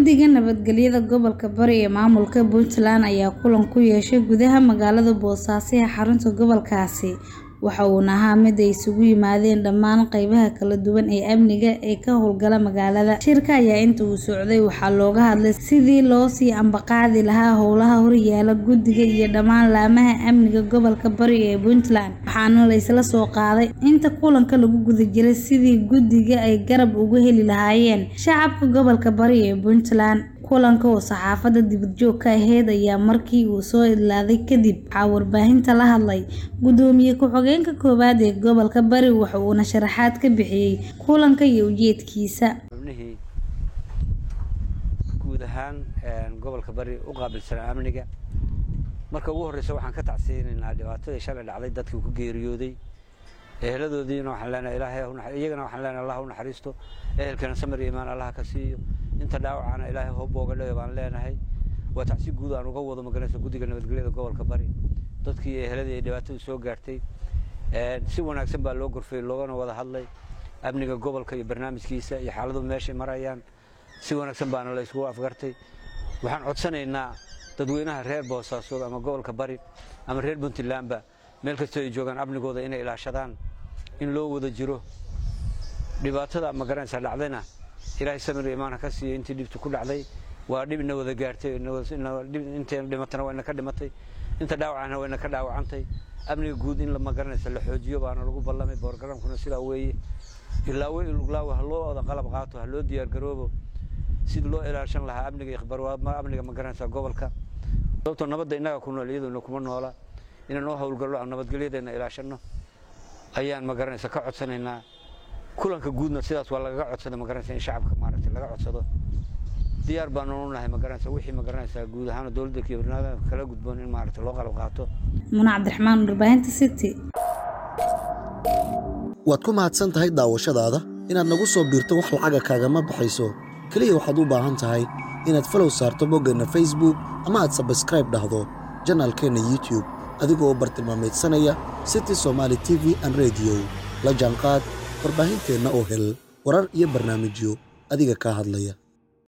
Guddiga Nabadgelyada Gobolka Bari ee Maamulka Puntland ayaa kulan ku yeeshay gudaha magaalada Boosaaso ee xarunta gobolkaasi waxa uuna ahaa mid ay isugu yimaadeen dhammaan qaybaha kala duwan ee amniga ee ka howlgala magaalada. Shirka ayaa inta uu socday waxaa looga hadlay sidii loo sii ambaqaadi lahaa howlaha horyaalla guddiga iyo dhammaan laamaha amniga gobolka Bari ee Puntland, waxaana la isla soo qaaday inta kulanka lagu guda jiray sidii guddiga ay garab uga heli lahaayeen shacabka gobolka Bari ee Puntland. Kulanka oo saxaafadda dibadjoog ka ahayd ayaa markii uu soo idlaaday kadib waxaa warbaahinta la hadlay Gudoomiye ku-xigeenka koowaad ee gobolka Bari waxa uuna sharaxaad ka bixiyay kulanka iyo ujeedkiisa. xubnihii guud ahaan gobolka bari u qaabilsanaa amniga marka ugu horreysa waxaan ka tacsiyeynaynaa dhibaatadii shalay dhacday dadkii ku geeriyooday eheladoodiina waxaan leenahay ilaahay ha u naxariisto iyagana waxaan leenahay allah ha u naxariisto ehelkana samir iyo imaan allah ka siiyo inta dhaawacana ilaahay ha u booga dhayo baan leenahay waa tacsi guud aan uga wado maganaysa guddiga nabadgelyada gobolka bari dadkii eheladii ay dhibaatadu soo gaartay si wanaagsan baa loo gorfeyey loogana wada hadlay amniga gobolka iyo barnaamijkiisa iyo xaaladu meeshay marayaan si wanaagsan baana la isugu afgartay waxaan codsanaynaa dadweynaha reer boosaasood ama gobolka bari ama reer puntlandba meel kastoo ay joogaan amnigooda inay ilaashadaan in loo wada jiro dhibaatada magaranaysa dhacdayna ilaahay samir imaan ha ka siiyo intii dhibtu ku dhacday waa dhib ina wada gaartay inteen dhimatana waa ina ka dhimatay inta dhaawacana waa ina ka dhaawacantay amniga guud in magaranaysa la xoojiyo baana lagu ballamay boorgaramkuna sidaa weeye ilaawe iluglaawe ha loo wada qalab qaato ha loo diyaar garoobo sidii loo ilaashan lahaa amniga iyo khibarwaadma amniga magaranaysa gobolka sababtoo nabadda innaga ku nool iyaduna kuma noola inaan noo howlgallo aan nabadgelyadeena ilaashanno ayaan magaranaysa ka codsanaynaa kulanka guudna sidaas waa lagaga codsada magaranaysa in shacabka maaragtay laga codsado diyaar baanu u nahay magaranaysa wixii magaranaysa guud ahaan dowladda iyo barnaamijka kala gudboon in maaragtay loo qalab qaato Muna Cabdiraxmaan warbaahinta City waad ku mahadsan tahay daawashadaada inaad nagu soo biirto wax lacaga kaagama baxayso keliya waxaad u baahan tahay inaad falow saarto boggeenna facebook ama aad sabskraib dhahdo janaalkeenna youtube adigoo bartilmaameedsanaya city somaali t v an rediyo la jaanqaad warbaahinteenna oo hel warar iyo barnaamijyo adiga kaa hadlaya